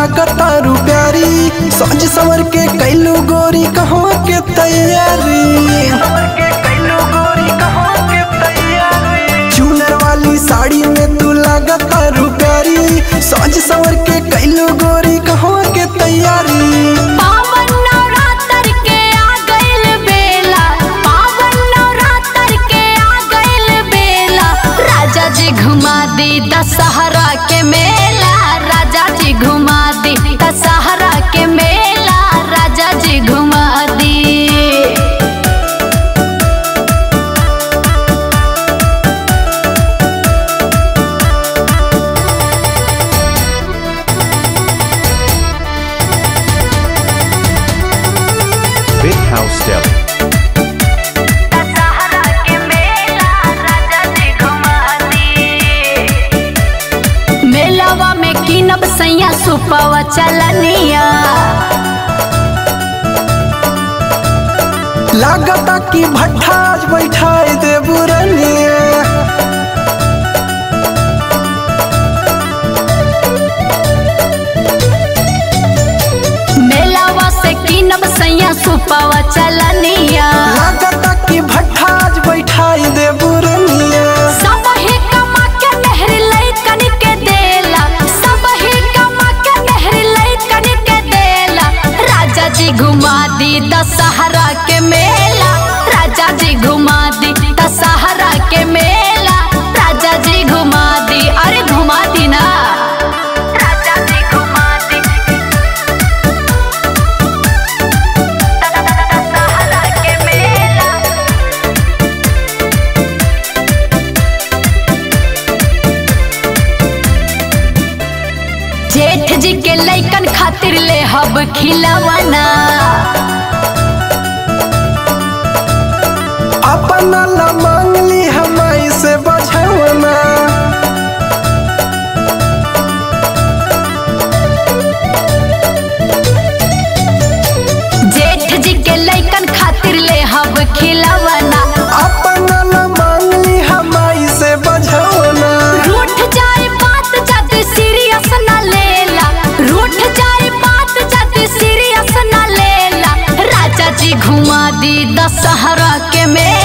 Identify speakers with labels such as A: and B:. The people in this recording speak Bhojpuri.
A: लागता रू प्यारी सज संवर के कैलू गोरी कहवा के तैयारी चूनर वाली साड़ी में तू लागता रू प्यारी सज संवर के कैलू गोरी कहवा के तैयारी
B: पावन नवरात्र के आ गइल बेला पावन नवरात्र के आ गइल बेला राजा जी घुमा दी दशहरा के मेला राजा जी घुमा दी दशहरा के मेला राजा जी घुमा दी
C: Big House Deli.
B: दशहरा के मेला राजा जी घुमा दी मेलावा में कीनब सैया सुपवा चलनिया
A: लागता कि भट्ठा आज बैठाई दे बुरनिया
B: मेलावा से कीनब सैया सुपवा चलनिया
A: लागता कि भट्ठा आज बैठाई दे बुरनिया
B: सब ही कमा के मेहर लइकन के देला सब ही कमा के मेहर लइकन के देला राजा जी घुमा दी दशहरा के मेला राजा जी घुमा दी दशहरा के मेला राजा जी घुमा दी अरे घुमा दी ना राजा जी घुमा दी दशहरा के मेला जेठ जी के लइकन खातिर ले हब खिलवना
A: अपना ला मांगली हमाई से बझवना
B: जेठ जी के लइकन खातिर ले हब खिलवना
A: अपना ला मांगली हमाई से बझवना
B: रूठ जाए बात जद सीरियस न लेला रूठ जाए बात जद सीरियस न लेला राजा जी घुमा दी दशहरा के मेला